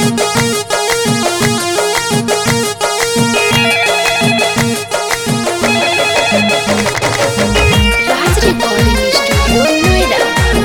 राज recording studio Noida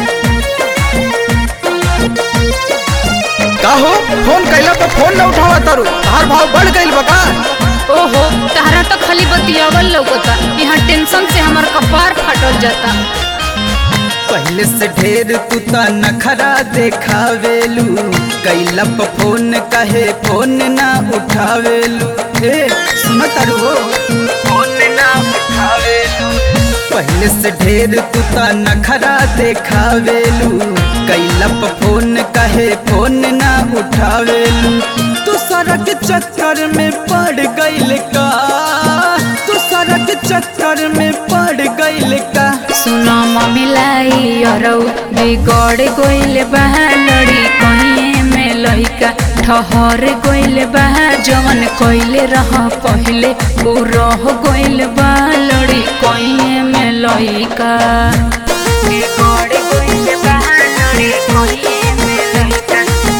का हो phone कैला पर फोन न उठावा तारू तार भाव बढ़ गइल बा का ओहो तहरा तो खाली बतियावल लौकता यहाँ टेंशन से हमार कपार फाटल जाता पहले से ढेर तू त नखरा देखावेलू कैला पर फोन कहे फोन ना उठावेलू ए सुन तारू हो फोन ना उठावेलू पहले से ढेर तू त नखरा देखावेलू कैला पर फोन कहे फोन ना उठावेलू तू सड़क चक्कर में पड़ गइल का तू सड़क चक्कर में पड़ गइल का सुनो ममिलाई अरौ बिगड़ गइल बा लड़ी कहीं में लइका ठहर गइल बा जवन कइले रह पहिले उ रह गइल बा लड़ी कहीं में लइका बिगड़ गइल बा लड़ी कहीं में लइका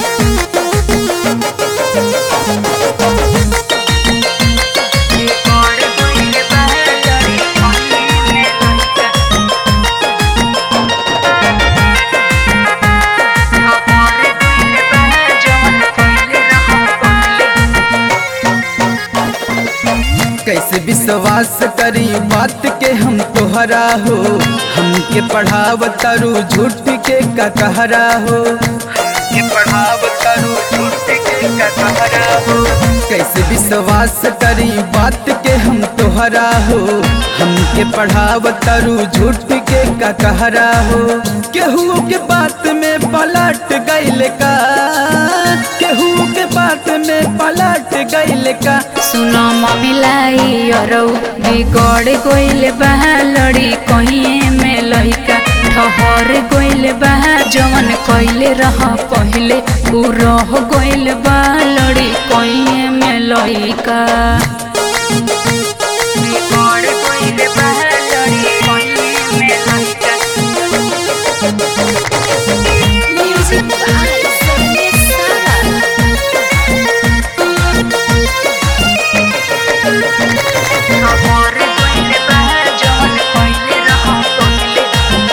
बिगड़ गइल बा लड़ी कहीं में लइका कैसे विश्वास करी बात के हम तोहरा हो हमके पढ़ाव तारू झूठ के का कहरा हो हमके पढ़ाव तारू झूठ के का कहरा हो कैसे विश्वास करी बात के हम तोहरा हो हमके पढ़ाव तारू झूठ के का कहरा हो केहू के बात में पलट गइल का केहू के बात में पलट गइल का सुनो ममिलाई अरौ बिगड़ गइल बा लड़ी कहीं में लइका ठहर गइल बा जवन कइले रह पहिले उ रह गइल बा लड़ी कहीं में लइका बिगड़ गइल बा लड़ी कहीं में लइका म्यूजिक बाय सने सारा खबर कइल बा जवन कइले रह पहिले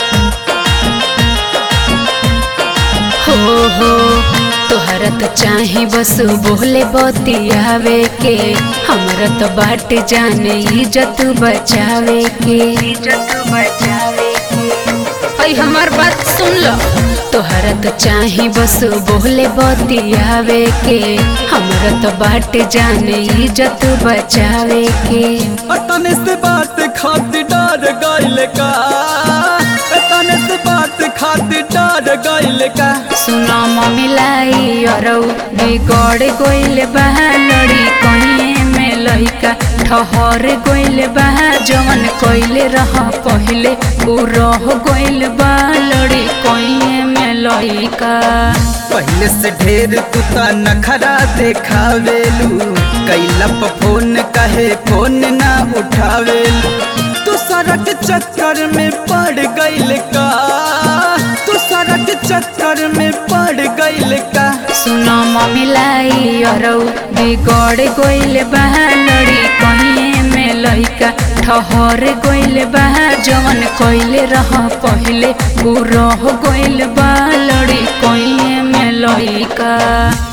हो हो तोहरा तो चाहे बस बोले बतियावे के हमरा तो बाट जाने इज्जत बचावे के इज्जत बचावे के ऐ हमार बात सुन लो तोहरा तो चाहे बस बोले बतियावे के हमरा तो बाट जाने इज्जत बचावे के तने से बात खातिर डर गइल का तने से बात खातिर डर गइल का सुनो ममिलाई अरौ बिगड़ गइल बा लड़ी कहीं में लइका ठहर गइल बा जवन कइले रह पहिले उ रह गइल बा लड़ी कहीं में लइका पहले से ढेर तू त नखरा देखावेलू कैला पर फोन कहे फोन ना उठावेलू तू सड़क चक्कर में पड़ गइल का तू सड़क चक्कर में पड़ गइल का सुनो ममिलाई अरौ बिगड़ गइल बा लड़ी कहीं में लइका ठहर गइल बा जवन कइले रह पहिले उ रह गइल बा लड़ी कहीं में लइका